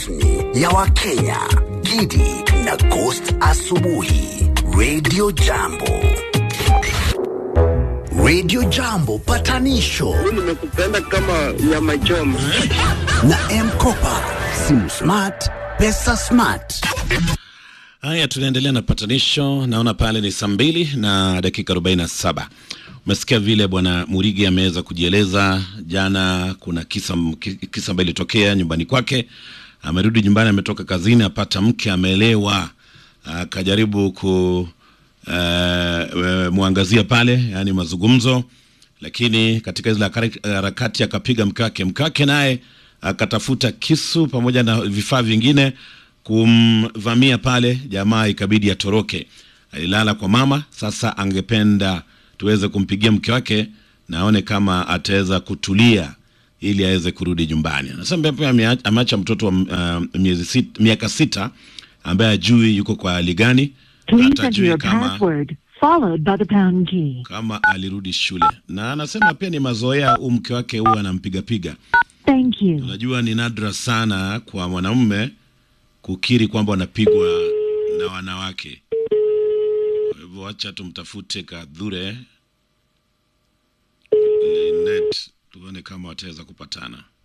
rasmi ya Wakenya, Gidi na Ghost Asubuhi, Radio Jambo. Radio Jambo patanisho nimekupenda kama nyama choma. na M-Kopa, simu smart, pesa smart. Haya, tunaendelea na patanisho. Naona pale ni saa mbili na dakika 47. Umesikia vile bwana Murigi ameweza kujieleza jana. Kuna kisa kisa ambayo ilitokea nyumbani kwake. Amerudi nyumbani, ametoka kazini, apata mke ameelewa, akajaribu ku uh, mwangazia pale, yani mazungumzo, lakini katika zile hakari- harakati akapiga mke wake. Mke wake naye akatafuta kisu pamoja na vifaa vingine kumvamia pale, jamaa ikabidi atoroke. Alilala kwa mama. Sasa angependa tuweze kumpigia mke wake na aone kama ataweza kutulia ili aweze kurudi nyumbani. Anasema pia amea- ameacha mtoto wa uh, miezi sit, miaka sita ambaye ajui yuko kwa hali gani, Please hata enter ajui your kama password, followed by the pound key. kama alirudi shule, na anasema pia ni mazoea, huu mke wake huwa anampigapiga. Thank you. Unajua, ni nadra sana kwa mwanamume kukiri kwamba wanapigwa na wanawake. Kwa hivyo wacha tumtafute Kadhure Linet, tuone kama wataweza kupatana.